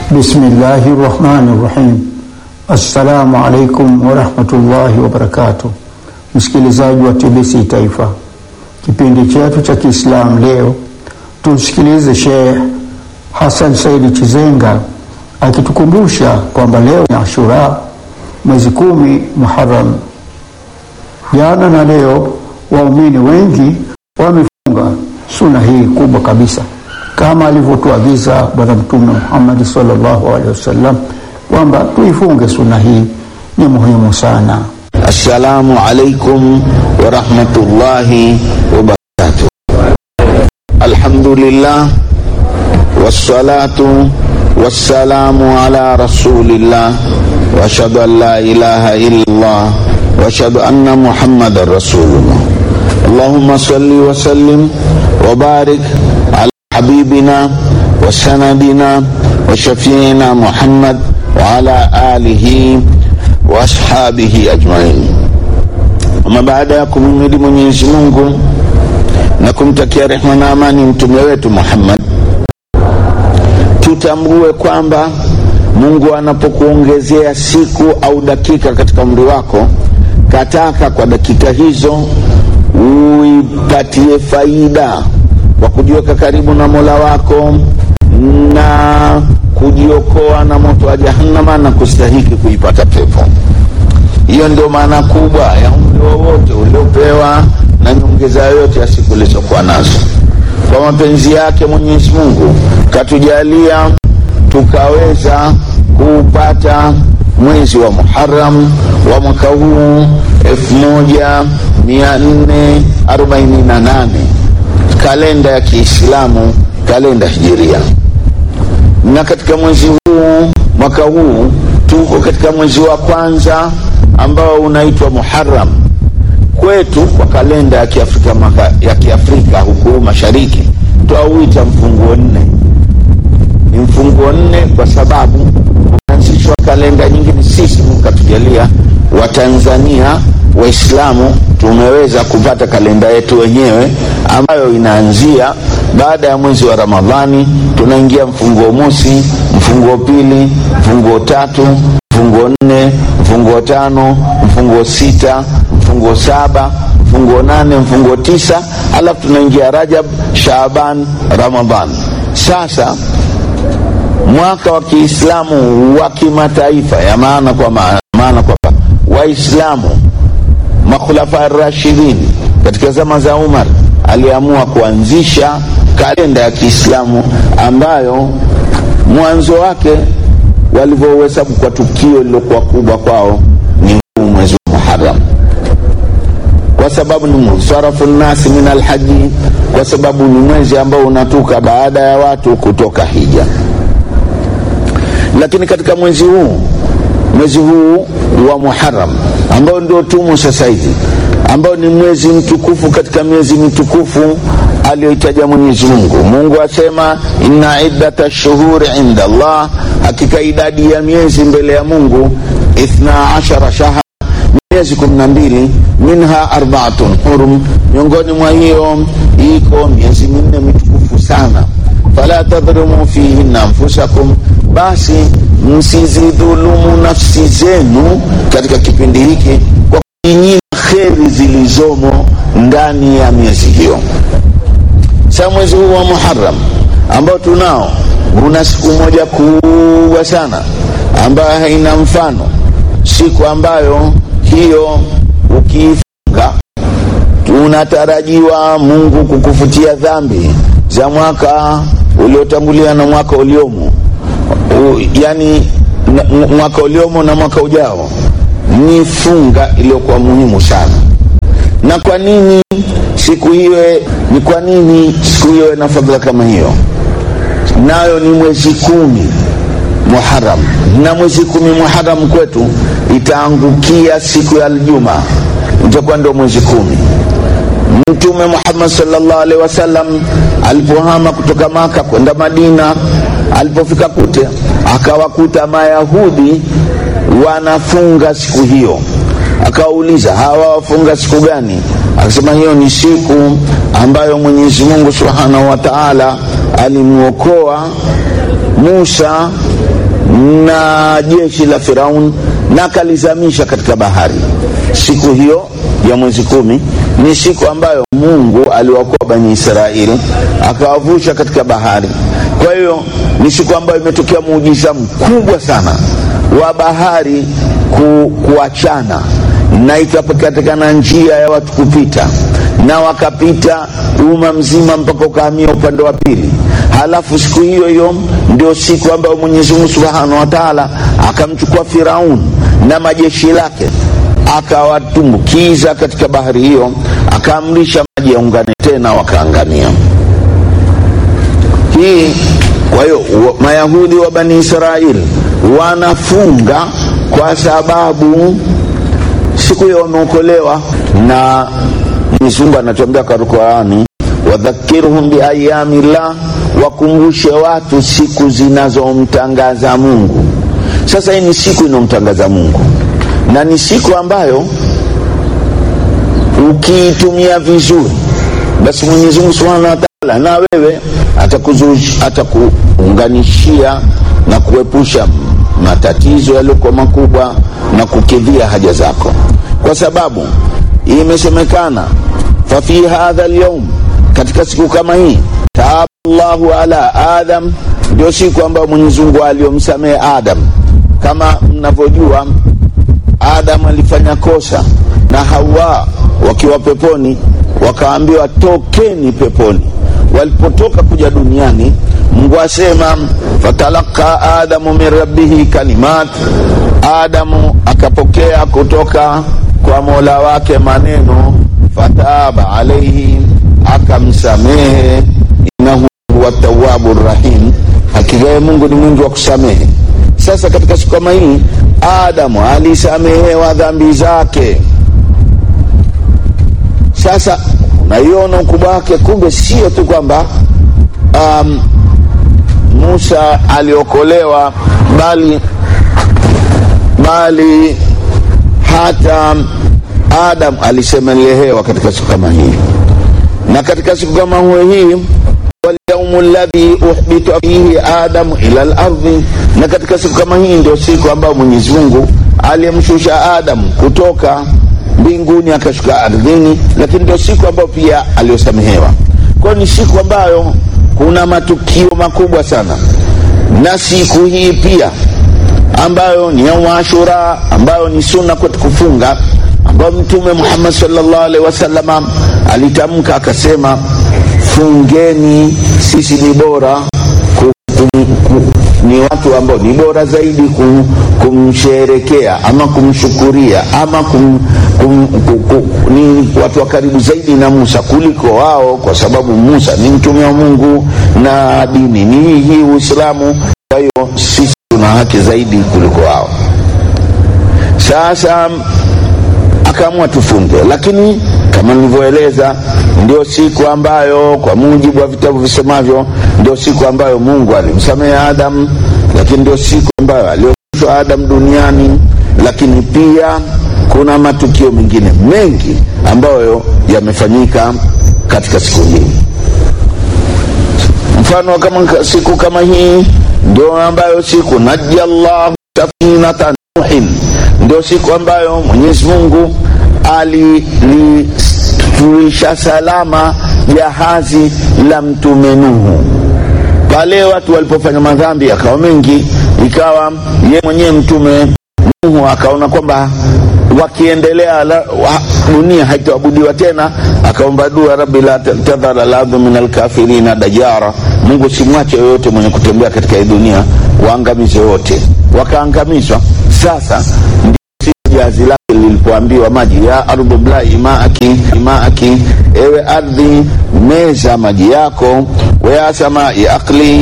Bismillahi rahmani rahim. Assalamu alaikum warahmatullahi wabarakatuh. Msikilizaji wa TBC Taifa, kipindi chetu cha Kiislamu leo tumsikilize Sheikh Hassan Saidi Chizenga akitukumbusha kwamba leo ni Ashura, mwezi kumi Muharram. Jana na leo waumini wengi wamefunga suna hii kubwa kabisa kama alivyotuagiza Bwana Mtume Muhammad sallallahu alaihi wasallam kwamba tuifunge suna hii, ni muhimu sana. Assalamu alaikum warahmatullahi wabarakatuh. Alhamdulillah wassalatu wassalamu ala rasulillah wa ashhadu an la ilaha illallah wa ashhadu anna muhammadan rasulullah. Allahumma salli wa sallim wa barik ala habibina wa sanadina wa shafiina Muhammad wa ala alihi wa ashabihi ajmain. Ama baada ya kumhimidi Mwenyezi Mungu na kumtakia rehma na amani mtume wetu Muhammad, tutambue kwamba Mungu anapokuongezea siku au dakika katika umri wako, kataka kwa dakika hizo uipatie faida kwa kujiweka karibu na Mola wako na kujiokoa na moto wa Jahannama na kustahiki kuipata pepo. Hiyo ndio maana kubwa ya umri wowote uliopewa na nyongeza yoyote ya siku ulizokuwa nazo. Kwa mapenzi yake Mwenyezi Mungu katujalia tukaweza kuupata mwezi wa Muharram wa mwaka huu elfu moja mia nne arobaini na nane kalenda ya Kiislamu, kalenda hijiria. Na katika mwezi huu mwaka huu tuko katika mwezi wa kwanza ambao unaitwa Muharram kwetu kwa kalenda ya Kiafrika, maka, ya Kiafrika huku mashariki twauita mfunguo nne. Ni mfunguo nne kwa sababu umeanzishwa kalenda nyingine. Sisi Mungu katujalia Watanzania Waislamu tumeweza kupata kalenda yetu wenyewe ambayo inaanzia baada ya mwezi wa Ramadhani, tunaingia mfunguo mosi, mfunguo pili, mfunguo tatu, mfunguo nne, mfunguo tano, mfunguo sita, mfunguo saba, mfunguo nane, mfunguo tisa, alafu tunaingia Rajab, Shaaban, Ramadhan. Sasa mwaka wa Kiislamu wa kimataifa, ya maana kwa maana kwamba Waislamu makhulafa rashidin katika zama za Umar aliamua kuanzisha kalenda ya Kiislamu ambayo mwanzo wake walivyohesabu kwa tukio lilokuwa kubwa kwao ni huu mwezi wa Muharram, kwa sababu ni musarafu nasi min alhaji, kwa sababu ni mwezi ambao unatuka baada ya watu kutoka hija. Lakini katika mwezi huu mwezi huu wa Muharram ambao ndio tumo sasa hivi, ambao ni mwezi mtukufu katika miezi mitukufu aliyoitaja Mwenyezi Mungu. Mungu asema inna iddata shuhuri inda Allah, hakika idadi ya miezi mbele ya Mungu ithna ashara shahra, miezi kumi na mbili, minha arbaatun hurum, miongoni mwa hiyo iko miezi minne mitukufu sana. Fala tadhlimu fihinna anfusakum, basi msizidhulumu nafsi zenu katika kipindi hiki kwa kujinyima kheri zilizomo ndani ya miezi hiyo. Sa mwezi huu wa Muharram ambao tunao una siku moja kubwa sana ambayo haina mfano, siku ambayo hiyo ukiifunga unatarajiwa Mungu kukufutia dhambi za mwaka uliotangulia na mwaka uliomo yani mwaka uliomo na mwaka ujao. Ni funga iliyokuwa muhimu sana. Na kwa nini siku hiyo? Ni kwa nini siku hiyo ina fadhila kama hiyo? Nayo ni mwezi kumi Muharram, na mwezi kumi Muharram kwetu itaangukia siku ya Aljuma, itakuwa ndio mwezi kumi. Mtume Muhammad sallallahu alaihi wasallam alipohama kutoka Maka kwenda Madina, alipofika kute akawakuta Mayahudi wanafunga siku hiyo, akawauliza hawa wafunga siku gani? Akasema hiyo ni siku ambayo Mwenyezi Mungu subhanahu wa taala alimwokoa Musa na jeshi la Firaun na akalizamisha katika bahari. Siku hiyo ya mwezi kumi ni siku ambayo Mungu aliwakoa Bani Israeli akawavusha katika bahari. Kwa hiyo ni siku ambayo imetokea muujiza mkubwa sana wa bahari ku, kuachana na ikapatikana njia ya watu kupita na wakapita umma mzima mpaka ukahamia upande wa pili. Halafu siku hiyo hiyo ndio siku ambayo Mwenyezi Mungu Subhanahu wa Ta'ala akamchukua Firaun na majeshi lake akawatumbukiza katika bahari hiyo, akaamrisha maji yaungane tena, wakaangamia. Hii kwa hiyo Mayahudi wa Bani Israeli wanafunga kwa sababu siku hiyo wameokolewa na Mwenyezi Mungu anatuambia kwa Qur'ani, wadhakirhum biayami llah, wakumbushe watu siku zinazomtangaza Mungu. Sasa hii ni siku inayomtangaza Mungu na ni siku ambayo ukiitumia vizuri, basi Mwenyezi Mungu Subhanahu wa Ta'ala na wewe atakuunganishia na kuepusha matatizo yaliyokuwa makubwa na kukidhia haja zako, kwa sababu imesemekana fafi hadha alyawm, katika siku kama hii taaba Allahu ala Adam, ndio siku ambayo Mwenyezi Mungu aliyomsamehe Adam. Kama mnavyojua, Adam alifanya kosa na Hawa wakiwa peponi, wakaambiwa tokeni peponi. Walipotoka kuja duniani, Mungu asema fatalaka adamu min rabbihi kalimat, Adamu akapokea kutoka kwa mola wake maneno, fataba alaihi, akamsamehe, innahu huwa tawabu rahim, hakika Mungu ni mwingi wa kusamehe. Sasa katika siku kama hii Adamu alisamehewa dhambi zake. Sasa unaiona ukubwa wake, kumbe sio tu kwamba um, Musa aliokolewa bali bali hata Adam alisemelehewa katika siku kama hii, na katika siku kama hii walyaumu ladhi uhbita fihi adamu ila lardhi, na katika siku kama hii ndio siku ambayo Mwenyezi Mungu aliyemshusha Adamu kutoka mbinguni akashuka ardhini, lakini ndio siku ambayo pia aliyosamehewa. Kwa hiyo ni siku ambayo kuna matukio makubwa sana, na siku hii pia ambayo ni yaumu Ashura, ambayo ni sunna kwetu kufunga, ambayo Mtume Muhammad sallallahu alaihi wasallam alitamka akasema, fungeni, sisi ni bora ku, kum, ku, ni watu ambao ni bora zaidi kum, kumsherekea ama kumshukuria ama kum, kum, ku, ku, ni watu wa karibu zaidi na Musa kuliko wao, kwa sababu Musa ni mtume wa Mungu na dini ni hii hii Uislamu. Kwa hiyo sisi tuna haki zaidi kuliko wao. Sasa akaamua tufunge, lakini kama nilivyoeleza, ndio siku ambayo kwa mujibu wa vitabu visemavyo, ndio siku ambayo Mungu alimsamehe Adam, lakini ndio siku ambayo alioshwa Adam duniani, lakini pia kuna matukio mengine mengi ambayo yamefanyika katika siku hii. Mfano kama siku kama hii ndio ambayo siku najallahu safinata Nuhin, ndio siku ambayo Mwenyezi Mungu alilifurisha salama jahazi la mtume Nuhu pale watu walipofanya madhambi yakawa mengi, ikawa ye mwenyewe mtume Nuhu akaona kwamba wakiendelea la, wa, dunia haitaabudiwa tena, akaomba dua, rabbi la tadhara lardhu min alkafirina dajara, Mungu simwache yoyote mwenye kutembea katika hii dunia, waangamize wote. Wakaangamizwa. Sasa ndio jahazi lake lilipoambiwa maji ya ardhu blai maaki maaki, ewe ardhi meza maji yako, waya samai aqli